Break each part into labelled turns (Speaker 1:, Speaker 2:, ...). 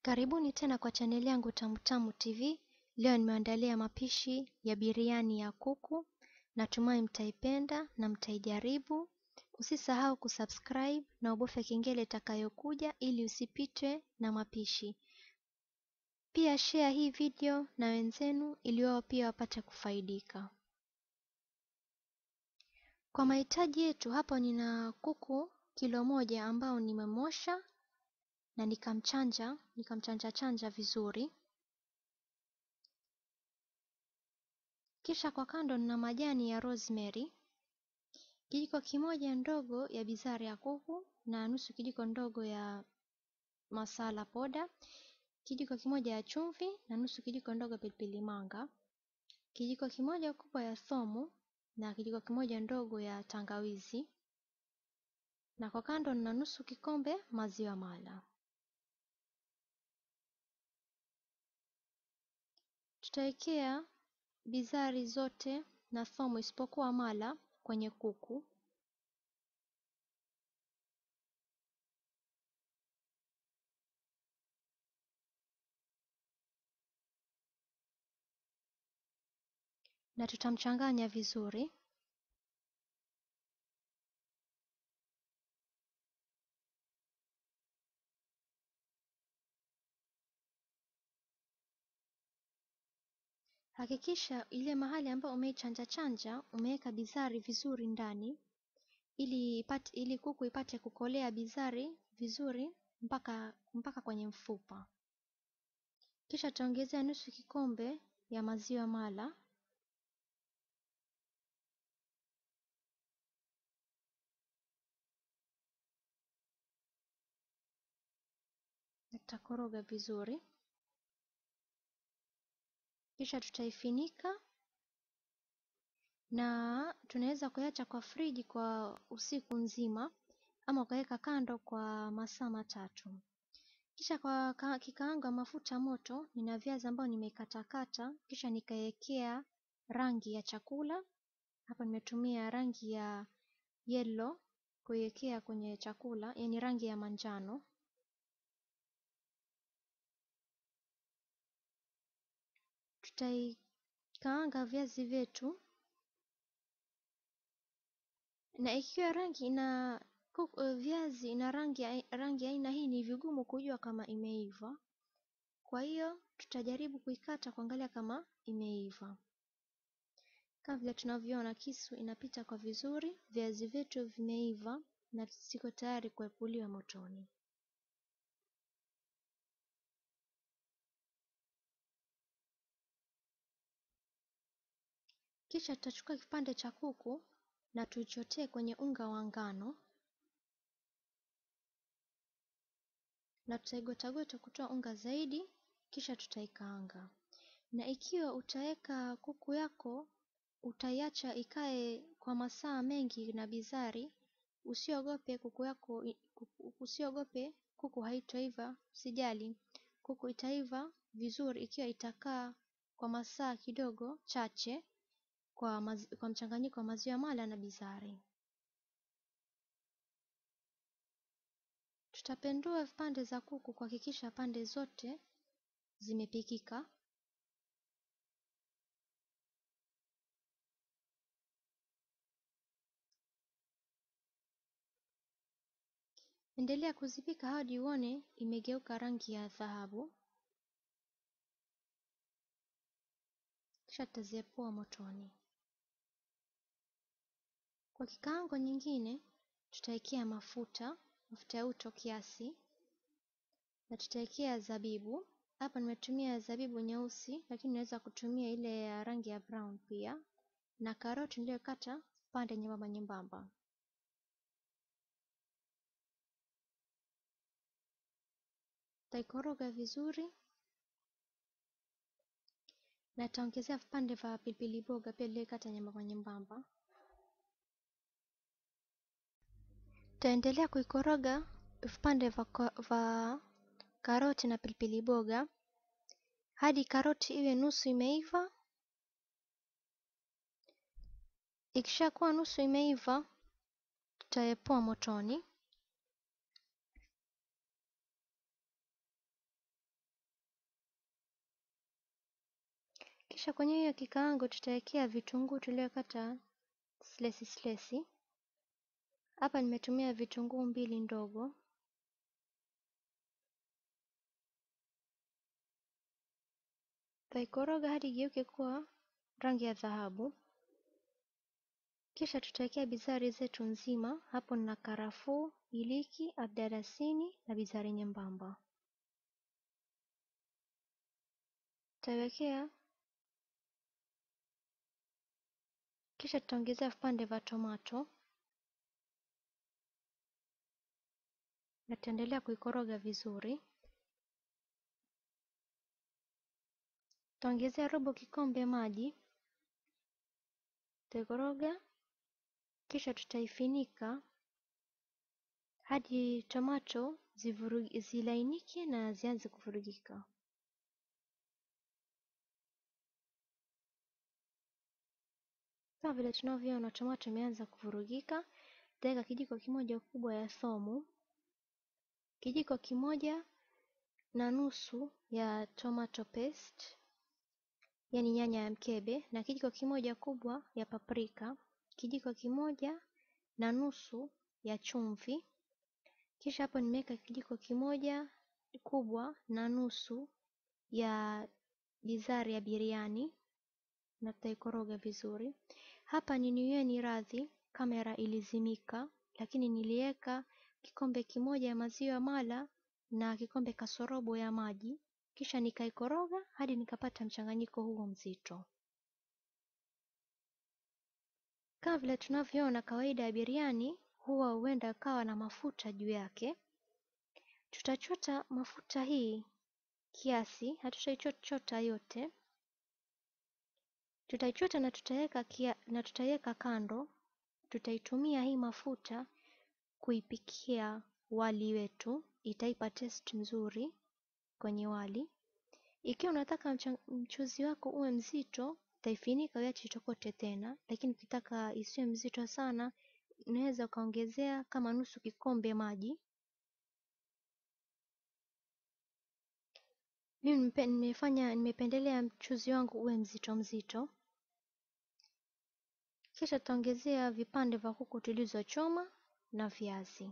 Speaker 1: Karibuni tena kwa chaneli yangu Tamutamu TV. Leo nimeandalia mapishi ya biriani ya kuku. Natumai mtaipenda na mtaijaribu. Usisahau kusubscribe na ubofya kengele itakayokuja ili usipitwe na mapishi. Pia share hii video na wenzenu ili wao pia wapate kufaidika. Kwa mahitaji yetu hapo nina kuku kilo moja ambao nimemosha na nikamchanja nikamchanja chanja vizuri. Kisha kwa kando nina majani ya rosemary, kijiko kimoja ndogo ya bizari ya kuku na nusu kijiko ndogo ya masala poda, kijiko kimoja ya chumvi na nusu kijiko ndogo pilipili manga, kijiko kimoja kubwa ya thomu na kijiko kimoja ndogo ya tangawizi, na kwa kando nina nusu kikombe maziwa mala. Tutawekea bizari zote na thomu isipokuwa mala kwenye kuku. Na tutamchanganya vizuri. Hakikisha ile mahali ambayo umeichanja chanja umeweka bizari vizuri ndani ili ipate, ili kuku ipate kukolea bizari vizuri mpaka mpaka kwenye mfupa. Kisha tutaongezea nusu kikombe ya maziwa mala. Tutakoroga vizuri. Kisha tutaifinika na tunaweza kuacha kwa friji kwa usiku nzima ama ukaweka kando kwa masaa matatu. Kisha kwa kikaanga mafuta moto, nina viazi ambao nimekatakata, kisha nikawekea rangi ya chakula. Hapa nimetumia rangi ya yellow kuiwekea kwenye chakula, yaani rangi ya manjano. Tutaikaanga viazi vyetu na ikiwa rangi ina viazi ina rangi rangi aina hii ni vigumu kujua kama imeiva. Kwa hiyo tutajaribu kuikata kuangalia kama imeiva. Kama vile tunavyoona kisu inapita kwa vizuri, viazi vyetu vimeiva na ziko tayari kuepuliwa motoni. Kisha tutachukua kipande cha kuku na tuichotee kwenye unga wa ngano na tutaigotagota kutoa unga zaidi, kisha tutaikaanga. Na ikiwa utaweka kuku yako utaiacha ikae kwa masaa mengi na bizari, usiogope kuku yako, usiogope kuku haitoiva, usijali. Kuku itaiva vizuri ikiwa itakaa kwa masaa kidogo chache kwa, maz, kwa mchanganyiko wa maziwa mala na bizari. Tutapendua vipande za kuku kuhakikisha pande zote zimepikika. Endelea kuzipika hadi uone imegeuka rangi ya dhahabu. Kisha tutaziepua motoni. Kwa kikaango nyingine tutawekea mafuta, mafuta ya uto kiasi, na tutawekea zabibu. Hapa nimetumia zabibu nyeusi, lakini unaweza kutumia ile ya rangi ya brown pia, na karoti niliyokata pande nyembamba nyembamba. Taikoroga vizuri na taongezea vipande vya pilipili boga pia niliyokata nyembamba nyembamba. Taendelea kuikoroga vipande vya karoti na pilipili boga hadi karoti iwe nusu imeiva. Ikishakuwa nusu imeiva, tutaepua motoni. Kisha kwenye hiyo kikaango tutawekea vitunguu tuliokata slesi slesi. Hapa nimetumia vitunguu mbili ndogo. Tutaikoroga hadi igeuke kuwa rangi ya dhahabu. Kisha tutawekea bizari zetu nzima. Hapo nina karafuu, iliki, abdalasini na bizari nyembamba. Tutaiwekea kisha tutaongezea vipande vya tomato na tutaendelea kuikoroga vizuri. Tutaongezea robo kikombe maji, tutaikoroga kisha tutaifinika hadi tomato zilainike na zianze kuvurugika. Kama vile tunavyoona tomato imeanza kuvurugika, tutaweka kijiko kimoja kubwa ya thomu, kijiko kimoja na nusu ya tomato paste, yani nyanya ya mkebe, na kijiko kimoja kubwa ya paprika, kijiko kimoja na nusu ya chumvi. Kisha hapo nimeweka kijiko kimoja kubwa na nusu ya bizari ya biriani na tutaikoroga vizuri. Hapa niniweni radhi, kamera ilizimika, lakini niliweka kikombe kimoja ya maziwa mala na kikombe kasorobo ya maji, kisha nikaikoroga hadi nikapata mchanganyiko huo mzito. Kama vile tunavyoona, kawaida ya biriani huwa huenda kawa na mafuta juu yake. Tutachota mafuta hii kiasi, hatutaichota yote. Tutaichota na tutaiweka na tutaiweka kando. Tutaitumia hii mafuta kuipikia wali wetu, itaipa taste nzuri kwenye wali. Ikiwa unataka mchuzi wako uwe mzito, utaifinika uache itokote tena, lakini ukitaka isiwe mzito sana, unaweza ukaongezea kama nusu kikombe maji. Mimi nimefanya nimependelea mchuzi wangu uwe mzito mzito. Kisha tutaongezea vipande vya kuku tulizochoma na viazi.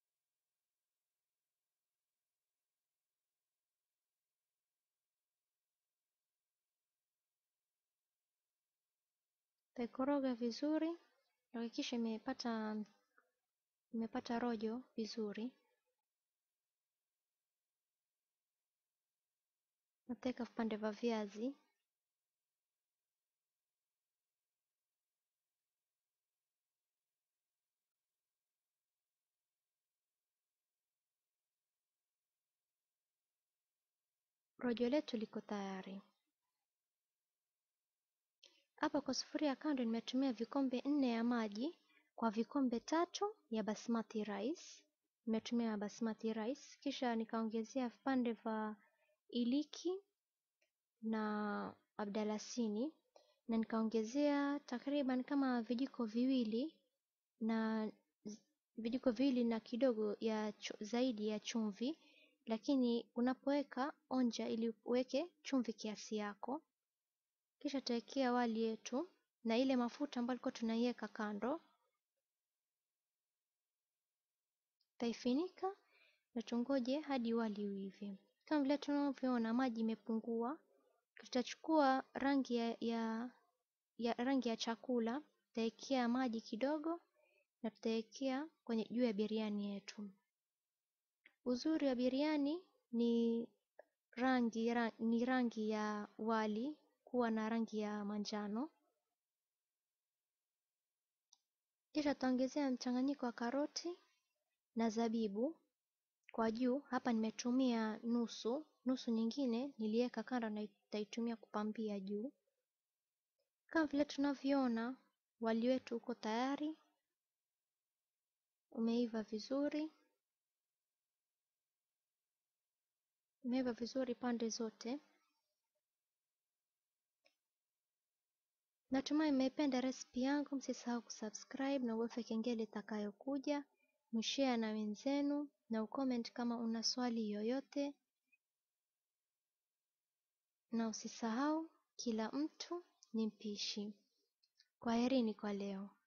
Speaker 1: Taikoroga vizuri, hakikisha imepata imepata rojo vizuri. Nateka vipande vya viazi. Rojo letu liko tayari. Hapa kwa sufuria kando nimetumia vikombe nne ya maji kwa vikombe tatu ya basmati rice. Nimetumia basmati rice, kisha nikaongezea vipande vya iliki na abdalasini na nikaongezea takriban kama vijiko viwili na vijiko viwili na kidogo ya zaidi ya chumvi, lakini unapoweka onja ili uweke chumvi kiasi yako. Kisha tutawekea wali yetu na ile mafuta ambayo tulikuwa tunaiweka kando. Tutaifinika na tungoje hadi wali uive. Kama vile tunavyoona maji imepungua, tutachukua rangi ya, ya, ya rangi ya chakula, tutawekea maji kidogo na tutawekea kwenye juu ya biriani yetu. Uzuri wa biriani ni rangi, ra, ni rangi ya wali kuwa na rangi ya manjano. Kisha tutaongezea mchanganyiko wa karoti na zabibu kwa juu. Hapa nimetumia nusu, nusu nyingine niliweka kando na nitaitumia kupambia juu. Kama vile tunavyoona, wali wetu uko tayari, umeiva vizuri, umeiva vizuri pande zote. Natumai mmependa resipi yangu, msisahau kusubscribe na uweke kengele itakayokuja, mshare na wenzenu na ucomment kama una swali yoyote, na usisahau Kila mtu ni mpishi. Kwaherini kwa leo.